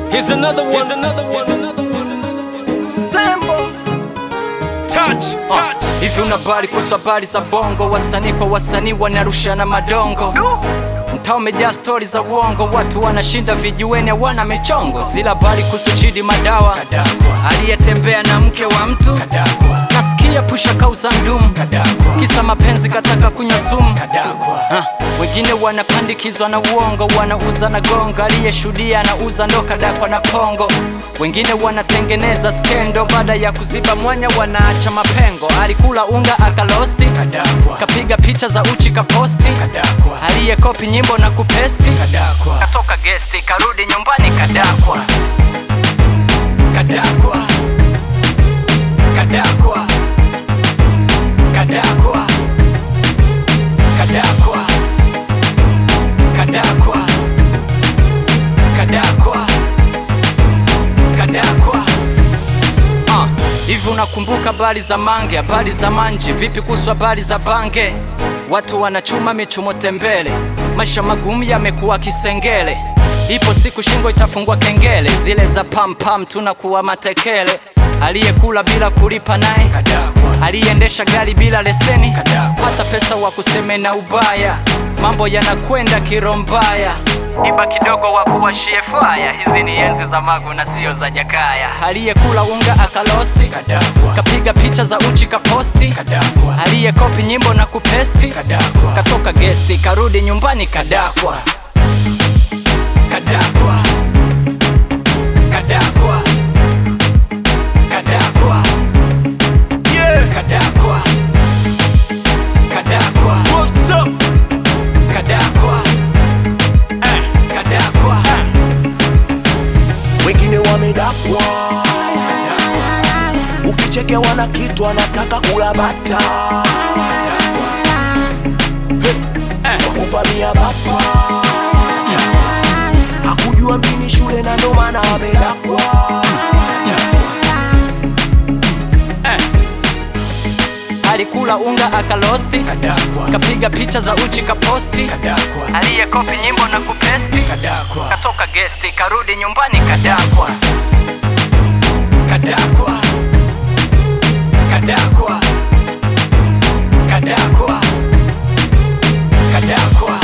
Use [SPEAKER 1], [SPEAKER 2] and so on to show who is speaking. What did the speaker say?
[SPEAKER 1] Here's another one. Here's another one. Here's another one.
[SPEAKER 2] Sambo
[SPEAKER 1] Touch, touch.
[SPEAKER 3] Hivi unabali kuhusu habari za bongo, wasanii kwa wasanii wanarushana madongo mtaa umejaa stori za uongo, watu wanashinda vijiweni hawana michongo. Zila habari kuhusu Chidi Madawa aliyetembea na mke wa mtu, nasikia pusha kauza ndumu, kisa mapenzi kataka kunywa sumu. Ha, wengine wanapandikizwa na uongo, wanauza na gongo, aliyeshuhudia anauza ndo kadakwa na pongo. Wengine wanatengeneza skendo, baada ya kuziba mwanya wanaacha mapengo. Alikula unga akalosti, kapiga picha za uchi kaposti, aliyekopi nyimbo na kupesti, katoka gesti karudi nyumbani kadakwa, kadakwa, kadakwa, kadakwa, kadakwa, kadakwa, kadakwa, kadakwa. Ah, hivi unakumbuka habari za mange, habari za manji? Vipi kuhusu habari za bange? Watu wanachuma michumo tembele, maisha magumu yamekuwa kisengele. Ipo siku shingo itafungwa kengele, zile za pam pam tunakuwa matekele. Aliyekula bila kulipa naye, aliyeendesha gari bila leseni, hata pesa wa kuseme na ubaya, mambo yanakwenda kirombaya iba kidogo wa kuwashie faya. Hizi ni enzi za Magu na sio za Jakaya. Aliyekula unga akalosti, kapiga picha za uchi kaposti, aliyekopi nyimbo na kupesti, katoka gesti karudi nyumbani kadakwa, kadakwa, kadakwa, kadakwa,
[SPEAKER 1] Yeah.
[SPEAKER 3] kadakwa, kadakwa,
[SPEAKER 1] What's up?
[SPEAKER 3] kadakwa, eh, kadakwa,
[SPEAKER 2] wengine wamedakwa, ukichekewa na kitu anataka kula bata wakuvamia bapa akujua mjini shule na ndo maana amedakwa
[SPEAKER 3] alikula unga akalosti, kapiga picha za uchi kaposti, aliyekopi nyimbo na kupesti, katoka gesti karudi nyumbani kadakwa, kadakwa, kadakwa, kadakwa, kadakwa.